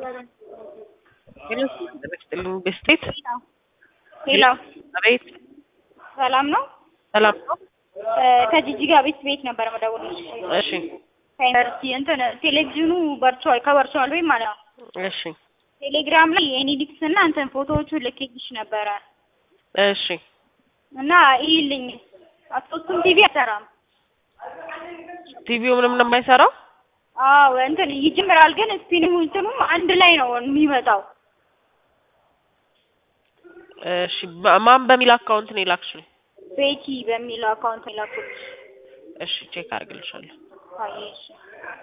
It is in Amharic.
ጥልኝ በስቴት ሄሎ አቤት ሰላም ነው? ሰላም ነው። ከጂጂጋ ቤት ቤት ነበር መደወልልሽ። እሺ ከዩኒቨርሲቲ እንትን ቴሌቪዥኑ በርቸዋል ከበርቸዋል ወይም ማለት ነው። እሺ ቴሌግራም ላይ የኔዲክስ እና እንትን ፎቶዎቹ ልኬልሽ ነበረ እሺ እና ይልኝ አቶስቱም ቲቪ አይሰራም። ቲቪው ምንም ነው የማይሰራው። አዎ እንትን ይጀምራል፣ ግን ስፒኑ እንትኑም አንድ ላይ ነው የሚመጣው። እሺ ማ- ማን በሚል አካውንት ነው የላክሽው? ቤቲ በሚለው አካውንት የላኩልሽ። እሺ ቼክ አድርግልሻለሁ። አየሽ